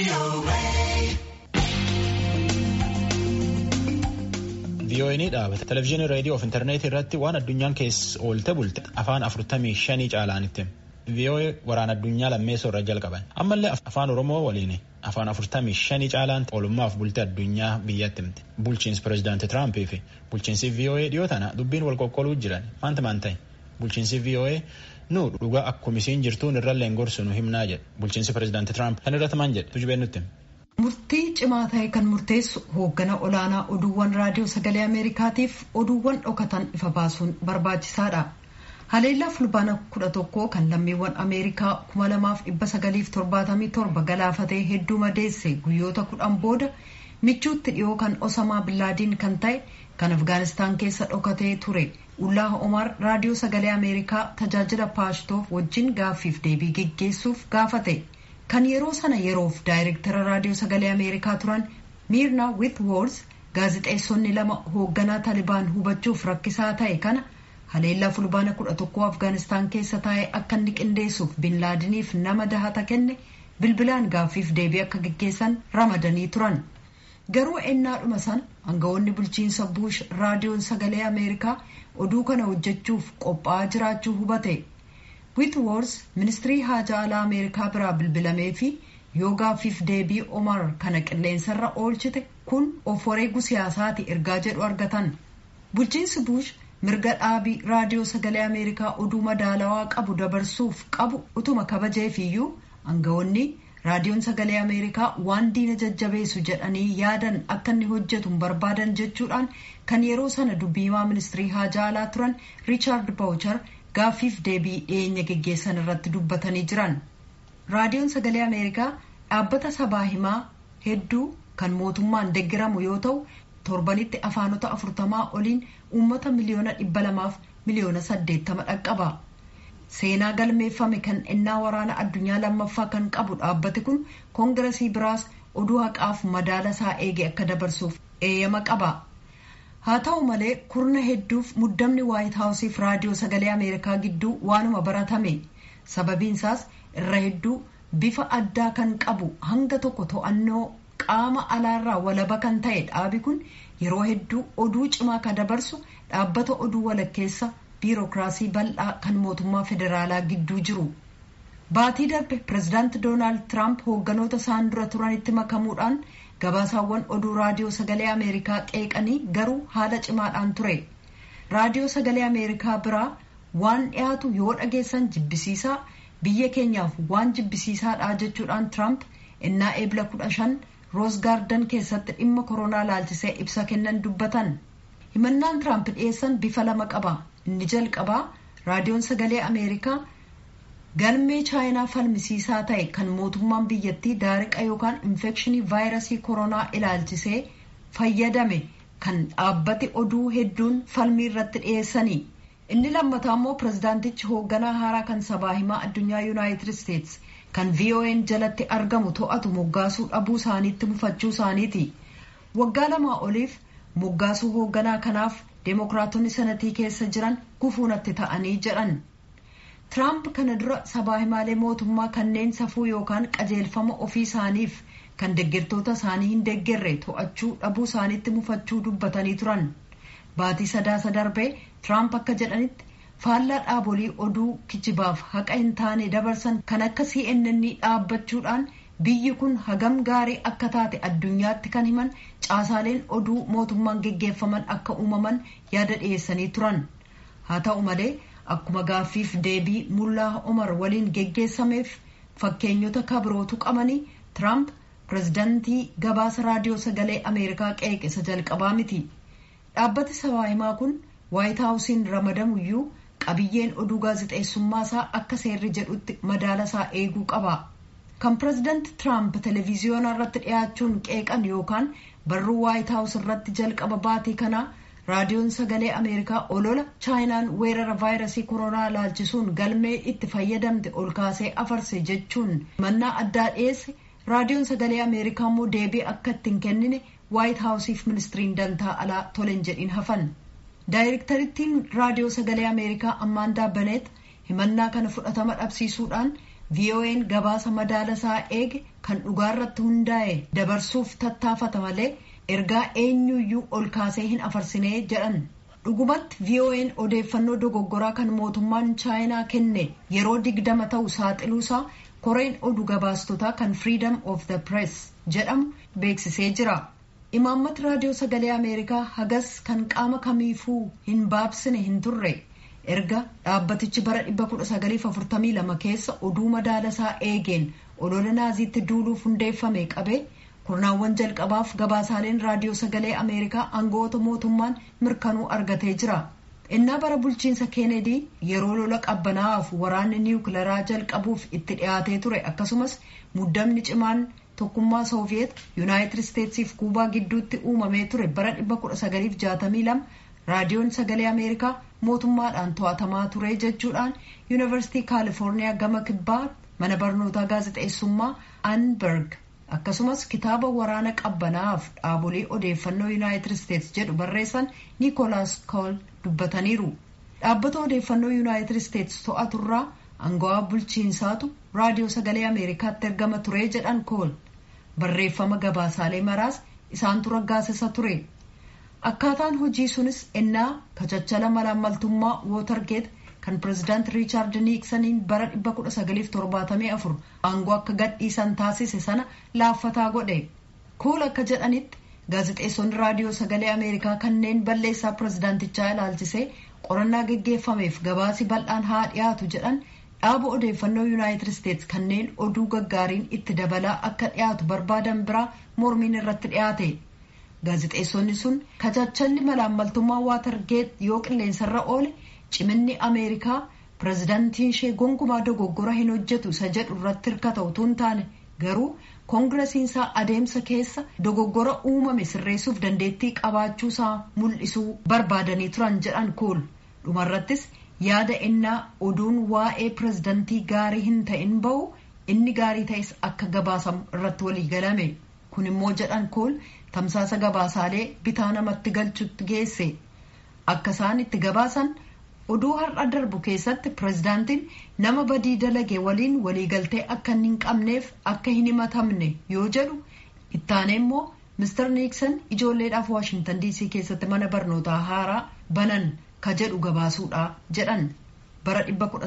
VOA'n dhaabata televizyiinii reediyoo fi intarneetii irratti waan addunyaan keessa oolte bulte afaan afurtamii shanii caalaanitti VOA waraana addunyaa lammeessoo irra jalqaban ammallee afaan oromoo waliin afaan afurtamii shanii caalaan oolummaaf bulte addunyaa biyyatti himte bulchiinsi pireezidaantii Tiraampii fi bulchiinsi VOA dhiyoo tana dubbiin wal qoqqooluu jiran maanta maan ta'e bulchiinsi VOA nu dhugaa akkuma isiin jirtuun irrallee gorsu nu himnaa jedhe bulchiinsi pireezidaantii Tiraamp kan irratti maan jedhe tujubeen nutti. Murtii cimaa ta'e kan murteessu hooggana olaanaa oduuwwan raadiyoo sagalee Ameerikaatiif oduuwwan dhokatan ifa baasuun barbaachisaadha. Haleellaa fulbaana kudha tokkoo kan lammiiwwan Ameerikaa kuma lamaaf dhibba sagaliif torbaatamii torba galaafatee hedduu madeesse guyyoota kudhan booda michuutti dhiyoo kan Osamaa Billaadiin kan ta'e kan Afgaanistaan keessa dhokatee ture Ullaa Omar raadiyoo sagalee Ameerikaa tajaajila paashtoof wajjin gaaffiif deebii geggeessuuf gaafate. kan yeroo sana yeroof daayirektara raadiyoo sagalee ameerikaa turan miirna witwoors gaazixeessonni lama hoogganaa talibaan hubachuuf rakkisaa ta'e kana haleellaa fulbaana kudha tokkoo afgaanistaan keessa taa'ee akka inni qindeessuuf binlaadiniif nama dahata kenne bilbilaan gaaffiif deebii akka geggeessan ramadanii turan garuu ennaadhuma sana aangawoonni bulchiinsa buush raadiyoon sagalee ameerikaa oduu kana hojjechuuf qophaa'aa jiraachuu hubate. witwoors ministirii haajaa alaa ameerikaa biraa bilbilamee fi yoo gaaffiif deebii omar kana qilleensarra oolchite kun of wareeguu siyaasaati ergaa jedhu argatan bulchiinsi buush mirga dhaabii raadiyoo sagalee ameerikaa oduu madaalawaa qabu dabarsuuf qabu utuma kabajeefiyyuu aangawoonni raadiyoon sagalee ameerikaa waan diina jajjabeessu jedhanii yaadan akka inni hojjetu barbaadan jechuudhaan kan yeroo sana dubbiimaa ministirii haajaa alaa turan riichaard baawuchar gaaffiif deebii dhiyeenya geggeessan irratti dubbatanii jiran raadiyoon sagalee ameerikaa dhaabbata sabaa himaa hedduu kan mootummaan deggiramu yoo ta'u torbanitti afaanota afurtamaa oliin uummata miliyoona dhibba lamaaf miliyoona saddeettama dhaqqaba seenaa galmeeffame kan ennaa waraana addunyaa lammaffaa kan qabu dhaabbati kun koongiresii biraas oduu haqaaf madaala isaa eege akka dabarsuuf eeyyama qaba. haa ta'u malee kurna hedduuf muddamni waayit haawusiif raadiyoo sagalee ameerikaa gidduu waanuma baratame sababiinsaas irra hedduu bifa addaa kan qabu hanga tokko to'annoo qaama alaarraa walaba kan ta'e dhaabi kun yeroo hedduu oduu cimaa kan dabarsu dhaabbata oduu walakkeessa biirokiraasii bal'aa kan mootummaa federaalaa gidduu jiru baatii darbe pireezidaanti doonaald tiraamp hoogganoota isaan dura turanitti makamuudhaan gabaasaawwan oduu raadiyoo sagalee ameerikaa qeeqanii garuu haala cimaadhaan ture raadiyoo sagalee ameerikaa biraa waan dhiyaatu yoo dhageessan jibbisiisaa biyya keenyaaf waan jibbisiisaadha jechuudhaan tiraamp innaa eebla kudha shan roos gaardan keessatti dhimma koronaa laalchisee ibsa kennan dubbatan himannaan tiraamp dhiyeessan bifa lama qaba inni jalqabaa raadiyoon sagalee ameerikaa galmee chaayinaa falmisiisaa ta'e kan mootummaan biyyattii daariqa yookaan infekshinii vaayirasii koronaa ilaalchisee fayyadame kan dhaabbati oduu hedduun falmii irratti dhiyeessanii inni lammataa immoo pireezidaantichi hoogganaa haaraa kan sabaa himaa addunyaa yuunaayitid isteets kan vo'n jalatti argamu to'atu moggaasuu dhabuu isaaniitti mufachuu isaaniiti waggaa lamaa oliif moggaasuu hoogganaa kanaaf deemokiraatonni sanatii keessa jiran gufuunatti ta'anii jedhan. Tiraamp kana dura sabaa himaalee mootummaa kanneen safuu yookaan qajeelfama ofii isaaniif kan deeggartoota isaanii hin deeggarre to'achuu dhabuu isaaniitti mufachuu dubbatanii turan. Baatii sadaasa darbee Tiraamp akka jedhanitti faallaa dhaabolii oduu kijibaaf haqa hin taane dabarsan kan akka CNN dhaabbachuudhaan biyyi kun hagam gaarii akka taate addunyaatti kan himan caasaaleen oduu mootummaan geggeeffaman akka uumaman yaada dhiyeessanii turan. Haa ta'u malee. akkuma gaaffiif deebii mullaa omar waliin geggeessameef fakkeenyota kabirootu qabanii tiraamp pireezidantii gabaasa raadiyoo sagalee ameerikaa qeeqisa jalqabaa miti dhaabbati sabaa himaa kun waayit haawusiin ramadamuyyuu qabiyyeen oduu gaazixeessummaa isaa akka seerri jedhutti madaala isaa eeguu qaba kan pireezidanti tiraamp televiziyoonaa irratti dhiyaachuun qeeqan yookaan barruu waayit haawus irratti jalqaba baatii kanaa raadiyoon sagalee ameerikaa olola chaayinaan weerara vaayirasii koronaa laalchisuun galmee itti fayyadamte ol kaasee afarse jechuun mannaa addaa dhiyeesse raadiyoon sagalee ameerikaa immoo deebii akka ittiin kennine waayit haawusiif ministiriin dantaa alaa tolen jedhin hafan daayirektarittiin raadiyoo sagalee ameerikaa ammaandaa baneet himannaa kana fudhatama dhabsiisuudhaan VOA'n gabaasa madaalasaa eege kan dhugaarratti hundaa'e dabarsuuf tattaafata malee ergaa eenyuyyuu ol kaasee hin afarsinee jedhan. dhugumatti VOA'n odeeffannoo dogoggoraa kan mootummaan chaayinaa kenne yeroo digdama ta'u saaxiluusaa koreen oduu gabaastotaa kan freedom of the press jedhamu beeksisee jira. imaammati raadiyoo sagalee ameerikaa hagas kan qaama kamiifuu hin baabsine hin turre erga dhaabbatichi bara 1942 keessa oduu madaalasaa eegeen olola naaziitti duuluuf hundeeffame qabe kurnaawwan jalqabaaf gabaasaaleen raadiyoo sagalee ameerikaa aangawoota mootummaan mirkanuu argatee jira innaa bara bulchiinsa keenedii yeroo lola qabbanaa'aaf waraanni niwukilaraa jalqabuuf itti dhiyaatee ture akkasumas muddamni cimaan tokkummaa sooviyeet yuunaayitid isteetsiif kuubaa gidduutti uumamee ture bara 1962 raadiyoon sagalee ameerikaa mootummaadhaan to'atamaa ture jechuudhaan yuunivarsiitii kaalifoorniyaa gama kibbaa mana barnootaa gaazexeessummaa anberg akkasumas kitaaba waraana qabbanaa'aaf dhaabolee odeeffannoo yuunaayitid isteets jedhu barreessan niikoolaas kool dubbataniiru dhaabbata odeeffannoo yuunaayitid isteets to'aturraa angawaa bulchiinsaatu raadiyoo sagalee ameerikaatti ergama ture jedhan kool barreeffama gabaasaalee maraas isaantu raggaasisa ture akkaataan hojii sunis ennaa kachachala malaammaltummaa wootargeet kan pirezidaant riichaard niiksaniin bara 1974 aangoo akka gadhiisan taasise sana laaffataa godhe kool akka jedhanitti gaazexeessonni raadiyoo sagalee ameerikaa kanneen balleessaa pirezidaantichaa ilaalchisee qorannaa geggeeffameef gabaasi bal'aan haa dhiyaatu jedhan dhaaba odeeffannoo yuunaayitid isteets kanneen oduu gaggaariin itti dabalaa akka dhiyaatu barbaadan biraa mormiin irratti dhiyaate gaazexeessonni sun kachachalli malaammaltummaa waatargeet yoo qilleensarra oole ciminni ameerikaa pirezidaantiin ishee gonkumaa dogoggora hin hojjetu isa jedhu irratti hirkata utuu hin taane garuu koongiresiinsaa adeemsa keessa dogoggora uumame sirreessuuf dandeettii qabaachuusaa mul'isuu barbaadanii turan jedhan kool dhumarrattis yaada innaa oduun waa'ee pirezidantii gaarii hin ta'in ba'u inni gaarii ta'es akka gabaasamu irratti walii galame kun immoo jedhan kool tamsaasa gabaasaalee bitaa namatti galchutti geesse akka isaan itti gabaasan oduu har'a darbu keessatti pirezidaantiin nama badii dalage waliin waliigaltee akka hin qabneef akka hin himatamne yoo jedhu ittaanee immoo mister niiksan ijoolleedhaaf waashintan diisii keessatti mana barnootaa haaraa banan ka jedhu gabaasuudha jedhan bara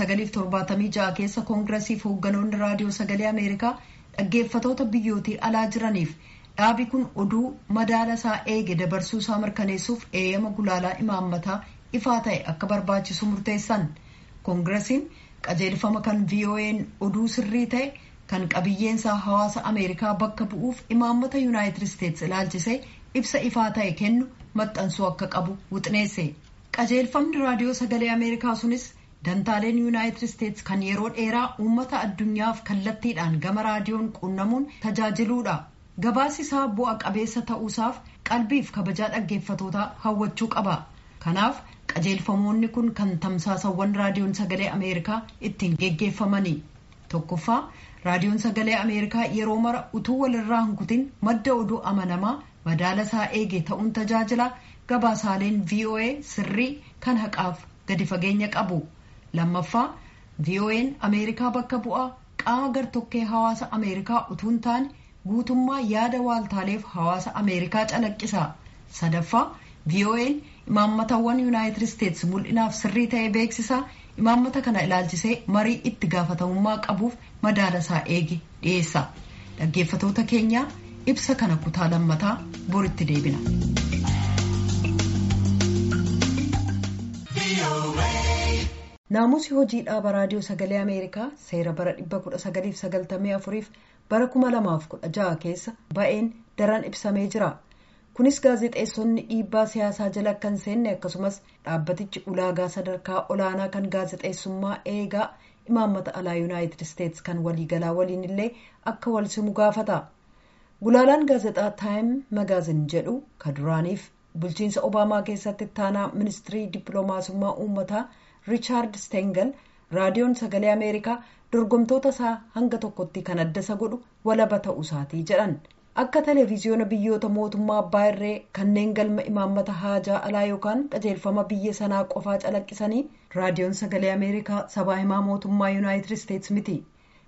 1976 keessa koongiresiif hoogganoonni raadiyoo sagalee ameerikaa dhaggeeffatoota biyyootii alaa jiraniif dhaabi kun oduu madaalasaa eege dabarsuusaa mirkaneessuuf eeyyama gulaalaa imaammataa ifaa ta'e akka barbaachisu murteessan koongiresiin qajeelfama kan vo'n oduu sirrii ta'e kan qabiyyeensaa hawaasa ameerikaa bakka bu'uuf imaammata yuunaayitid isteets ilaalchisee ibsa ifaa ta'e kennu maxxansuu akka qabu wuxneesse qajeelfamni raadiyoo sagalee ameerikaa sunis dantaaleen yuunaayitid isteets kan yeroo dheeraa uummata addunyaaf kallattiidhaan gama raadiyoon quunnamuun tajaajiluudha gabaasi isaa bu'a qabeessa ta'uusaaf qalbiif kabajaa dhaggeeffatootaa hawwachuu qaba kanaaf qajeelfamoonni kun kan tamsaasawwan raadiyoon sagalee ameerikaa ittiin geggeeffamanii tokkoffaa raadiyoon sagalee ameerikaa yeroo mara utuu walirraa hin kutin madda oduu amanamaa madaalasaa eege ta'uun tajaajila gabaasaaleen voa sirrii kan haqaaf gadi fageenya qabu lammaffaa vo'n ameerikaa bakka bu'aa qaama gartokkee hawaasa ameerikaa utuu hin taane guutummaa yaada waaltaaleef hawaasa ameerikaa calaqqisa sadaffaa vo'n imaammatawwan yuunaayitid isteets mul'inaaf sirrii ta'e beeksisa imaammata kana ilaalchisee marii itti gaafatamummaa qabuuf madaalasaa eege dhiyeessa dhaggeeffatoota keenyaa ibsa kana kutaa lammataa boritti deebina. naamusi hojii dhaaba raadiyoo sagalee ameerikaa seera bara 1994 f bara 2016 keessa ba'een daran ibsamee jira. kunis gaazexeessonni dhiibbaa siyaasaa jala akka hin seenne akkasumas dhaabbatichi ulaagaa sadarkaa olaanaa kan gaazexeessummaa eegaa imaammata alaa yuunaayitid isteets kan waliigalaa waliin illee akka wal simu gaafata gulaalaan gaazexaa taayim magaazin jedhu ka duraaniif bulchiinsa obaamaa keessatti ittaanaa ministirii dippiloomaasummaa uummataa riichaard stengel raadiyoon sagalee ameerikaa dorgomtoota isaa hanga tokkotti kan adda isa godhu walaba ta'uu isaatii jedhan. akka televiziyoona biyyoota mootummaa abbaa irree kanneen galma imaammata haajaa alaa yookaan qajeelfama biyya sanaa qofaa calaqqisanii raadiyoon sagalee ameerikaa sabaa himaa mootummaa yuunaayitid isteets miti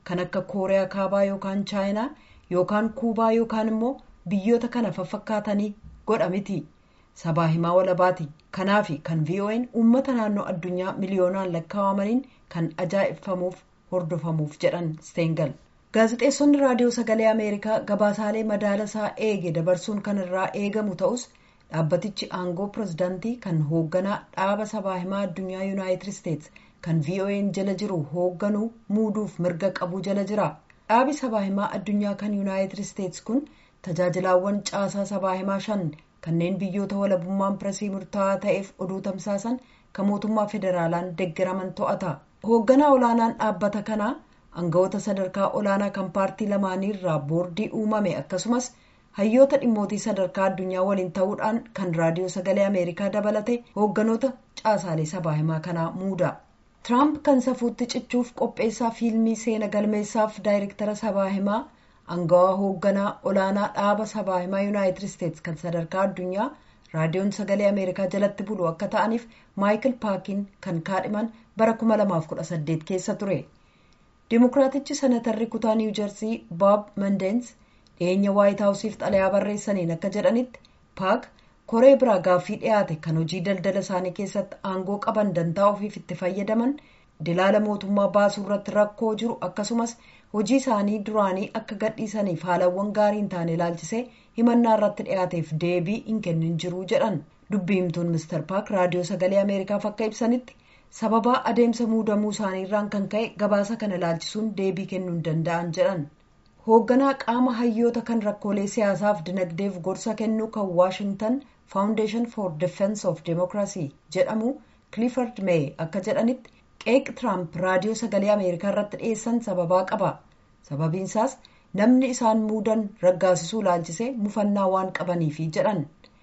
kan akka kooriyaa kaabaa yookaan chaayinaa yookaan kuubaa yookaan immoo biyyoota kana fafakkaatanii godha miti sabaa himaa walabaati kanaafi kan vo'n uummata naannoo addunyaa miliyoonaan lakkaawamaniin kan ajaa'ibfamuuf hordofamuuf jedhan steengal gaazexeessonni raadiyoo sagalee ameerikaa gabaasaalee madaala isaa eege dabarsuun kan irraa eegamu ta'us dhaabbatichi aangoo pirezidaantii kan hoogganaa dhaaba sabaa himaa addunyaa yuunaayitid isteets kan vo'n jala jiru hoogganuu muuduuf mirga qabuu jala jira dhaabi sabaa himaa addunyaa kan yuunaayitid isteets kun tajaajilaawwan caasaa sabaa himaa shan kanneen biyyoota walabummaan piresii murtaa'aa ta'eef oduu tamsaasan kan mootummaa federaalaan deeggaraman to'ata hoogganaa olaanaan dhaabbata kanaa aangawoota sadarkaa olaanaa kan paartii lamaanii irraa boordii uumame akkasumas hayyoota dhimmootii sadarkaa addunyaa waliin ta'uudhaan kan raadiyoo sagalee ameerikaa dabalate hoogganoota caasaalee sabaa himaa kanaa muuda tiraamp kan safuutti cichuuf qopheessaa fiilmii seena galmeessaaf daayirektara sabaa himaa aangawaa hoogganaa olaanaa dhaaba sabaa himaa yuunaayitid isteets kan sadarkaa addunyaa raadiyoon sagalee ameerikaa jalatti bulu akka ta'aniif maayikil paakiin kan kaadhiman bara 2018 keessa ture dimokiraatichi senatarri kutaa niiwu jersii boob mandeens dhiyeenya waayit haawusiif xalayaa barreessaniin akka jedhanitti paak koree biraa gaaffii dhiyaate kan hojii daldala isaanii keessatti aangoo qaban dantaa ofiif itti fayyadaman dilaala mootummaa baasuu irratti rakkoo jiru akkasumas hojii isaanii duraanii akka gadhiisaniif haalawwan gaarii hin taane ilaalchisee himannaa irratti dhiyaateef deebii hin kennin jiru jedhan dubbiimtuun mister paak raadiyoo sagalee ameerikaaf akka ibsanitti sababaa adeemsa muudamuu isaaniirraan kan ka'e gabaasa kana ilaalchisuun deebii kennuu hin danda'an jedhan hoogganaa qaama hayyoota kan rakkoolee siyaasaaf dinagdeef gorsa kennuu kan waashingtan faawundeeshan for defense of demokiraasii jedhamu clifford may akka jedhanitti qeeq tiraamp raadiyoo sagalee ameerikaa irratti dhiyeessan sababaa qaba sababiinsaas namni isaan muudan raggaasisuu ilaalchisee mufannaa waan qabaniifi jedhan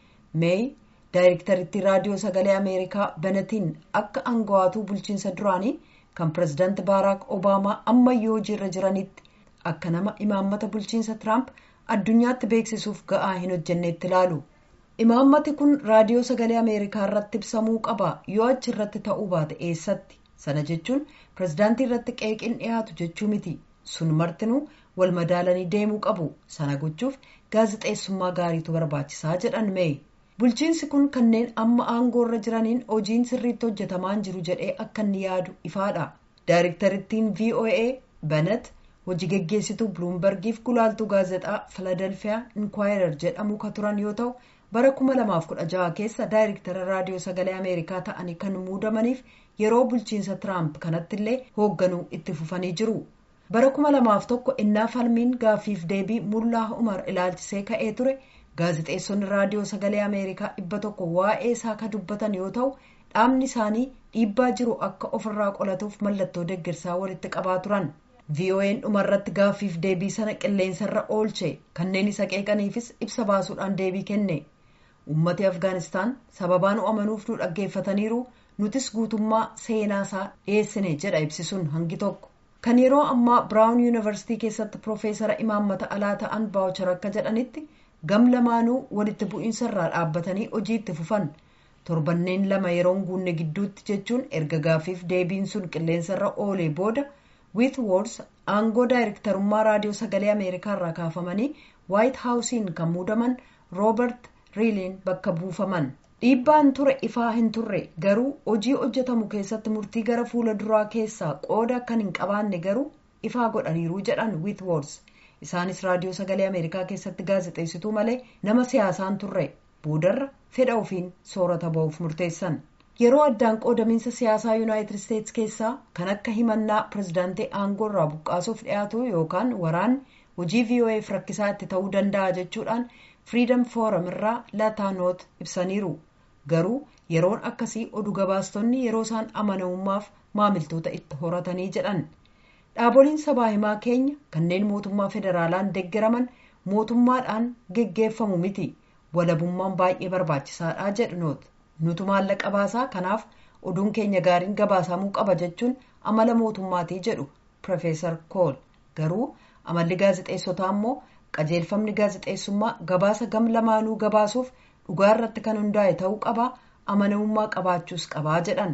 may daayirektarittii raadiyoo sagalee ameerikaa benetiin akka aangawaatuu bulchiinsa duraanii kan pirezidaanti baaraak obaamaa ammayyoo hojiirra jiranitti akka nama imaammata bulchiinsa tiraamp addunyaatti beeksisuuf ga'aa hin hojjenneetti ilaalu imaammati kun raadiyoo sagalee ameerikaa irratti ibsamuu qaba yoo achi irratti ta'uu baate eessatti sana jechuun pirezidaantii irratti qeeqin dhiyaatu jechuu miti sun martinuu wal madaalanii deemuu qabu sana gochuuf gaazexeessummaa gaariitu barbaachisaa jedhan mee bulchiinsi kun kanneen amma aangoo irra jiraniin hojiin sirriitti hojjetamaan jiru jedhee akka inni yaadu ifaadha daayirektarittiin voa benet hojii geggeessituu biluumbergiif gulaaltuu gaazexaa filadelfiyaa inkwaayirr jedhamu ka turan yoo ta'u bara 2016 keessa daayirektara raadiyoo sagalee ameerikaa ta'anii kan muudamaniif yeroo bulchiinsa tiraamp kanatti illee hoogganuu itti fufanii jiru bara 2001 innaa falmiin gaaffiif deebii mullaa umar ilaalchisee ka'ee ture gaazexeessonni raadiyoo sagalee ameerikaa dhibba tokko waa'ee isaa ka dubbatan yoo ta'u dhaabni isaanii dhiibbaa jiru akka ofirraa qolatuuf mallattoo deeggarsaa walitti qabaa turan vo'n dhumarratti gaaffiif deebii sana qilleensarra oolche kanneen isa qeeqaniifis ibsa baasuudhaan deebii kenne ummati afgaanistaan sababaa nu amanuuf nu dhaggeeffataniiru nutis guutummaa seenaasaa dhiyeessine jedha ibsisuun hangi tokko kan yeroo ammaa biraawun yuunivarsiitii keessatti piroofeesara imaammata alaa ta'an baawuchar akka jedhanitti gam lamaanuu walitti bu'iinsa irraa dhaabbatanii hojii itti fufan torbanneen lama yeroon guunne gidduutti jechuun erga gaaffiif deebiin sun qilleensarra oolee booda wiit woors aangoo daayirektarummaa raadiyoo sagalee ameerikaa irraa kaafamanii waayit haawusiin kan muudaman roobert riiliin bakka buufaman dhiibbaan ture ifaa hin turre garuu hojii hojjetamu keessatti murtii gara fuula duraa keessaa qooda akkan hin qabaanne garuu ifaa godhaniiru jedhan wiit woors isaanis raadiyoo sagalee ameerikaa keessatti gaazexeessituu malee nama siyaasaan turre boodarra fedha ofiin soorata ba'uuf murteessan yeroo addaan qoodamiinsa siyaasaa yuunaayitid isteets keessaa kan akka himannaa pirezidaantii aangoo irraa buqqaasuuf dhiyaatu yookaan waraan hojii vo'eef rakkisaa itti ta'uu danda'a jechuudhaan firiidam fooram irraa lataanoot ibsaniiru garuu yeroon akkasii oduu gabaastonni yeroo isaan amanamummaaf maamiltoota itti horatanii jedhan dhaaboliin sabaa himaa keenya kanneen mootummaa federaalaan deeggaraman mootummaadhaan geggeeffamu miti walabummaan baay'ee barbaachisaadha jedhanoot nutu maallaqa baasaa kanaaf oduun keenya gaariin gabaasamuu qaba jechuun amala mootummaatii jedhu piroofeesar kool garuu amalli gaazexeessotaa immoo qajeelfamni gaazexeessummaa gabaasa gam lamaanuu gabaasuuf dhugaa irratti kan hundaa'e ta'uu qaba amanamummaa qabaachuus qabaa jedhan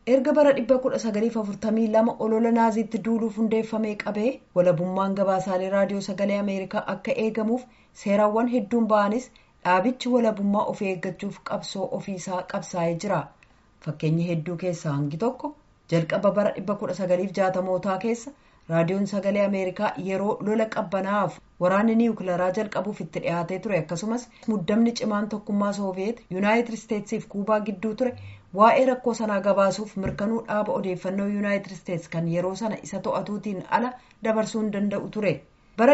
erga bara 1942 olola naaziitti duuluuf hundeeffamee qabee walabummaan gabaasaalee raadiyoo sagalee ameerikaa akka eegamuuf seerawwan hedduun ba'anis dhaabichi walabummaa ofii eeggachuuf qabsoo ofiisaa qabsaa'ee jira fakkeenyi hedduu keessaa hangi tokko jalqaba bara 1960mootaa keessa raadiyoon sagalee ameerikaa yeroo lola qabbanaa'aaf waraanni niwukilaraa jalqabuuf itti dhiyaatee ture akkasumas muddamni cimaan tokkummaa sooviyeet yuunaayitid isteetsiif kuubaa gidduu ture waa'ee rakkoo sanaa gabaasuuf mirkanuu dhaaba odeeffannoo yuunaayitid isteets kan yeroo sana isa to'atuutiin ala dabarsuu hin danda'u ture bara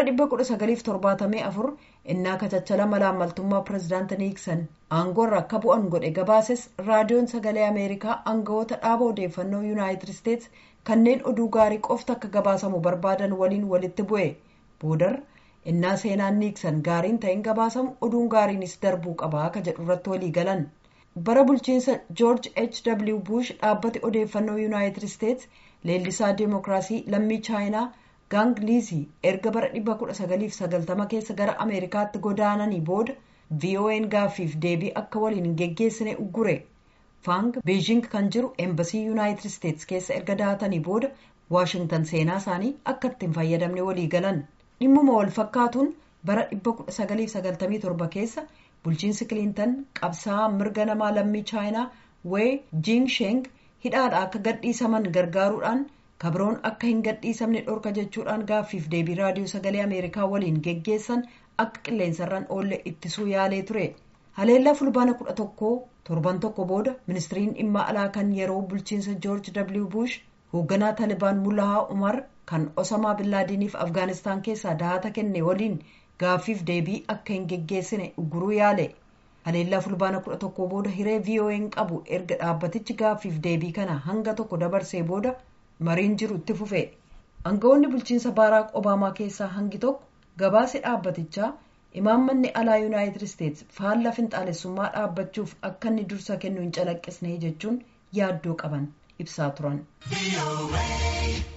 1974 innaa kachachala malaammaltummaa pirezidaanti niiksan aangoorra akka bu'an godhe gabaases raadiyoon sagalee ameerikaa aangawoota dhaaba odeeffannoo yuunaayitid isteets kanneen oduu gaarii qofti akka gabaasamu barbaadan waliin walitti bu'e boodar innaa seenaan niiksan gaariin ta'in gabaasamu oduun gaariinis darbuu qaba akka jedhu irratti walii galan bara bulchiinsa joorj h w bush dhaabbati odeeffannoo yuunaayitid isteets leellisaa deemokiraasii lammii chaayinaa gaang liizii erga bara 1990 keessa gara ameerikaatti godaananii booda vo'n gaaffiif deebii akka waliin hin geggeessine uggure faang beejing kan jiru eembasii yuunaayitid isteets keessa erga daatanii booda waashingtan seenaa isaanii akka itti hin fayyadamne walii galan dhimmuma wal fakkaatuun bara 1997 keessa bulchiinsi kiliintan qabsaa'aa mirga namaa lammii chaayinaa wee jiingsheng hidhaadha akka gadhiisaman gargaaruudhaan kabroon akka hin gadhiisamne dhorka jechuudhaan gaaffiif deebii raadiyoo sagalee ameerikaa waliin geggeessan akka qilleensarraan oolle ittisuu yaalee ture haleellaa fulbaana kudha tokkoo torban tokko booda ministiriin dhimma alaa kan yeroo bulchiinsa joorj w bush hoogganaa talibaan mullahaa umar kan osamaa billaadiiniif afgaanistaan keessaa dahata kenne waliin gaaffiif deebii akka hin geggeessine ugguruu yaale haleellaa fulbaana kudha tokko booda hiree vo'n qabu erga dhaabbatichi gaaffiif deebii kana hanga tokko dabarsee booda mariin jiru itti fufe aangawoonni bulchiinsa baaraak obaamaa keessaa hangi tokko gabaasi dhaabbatichaa imaammanni alaa yuunaayitid isteets faallaa finxaalessummaa dhaabbachuuf akka inni dursa kennu hin calaqqisne jechuun yaaddoo qaban ibsaa turan.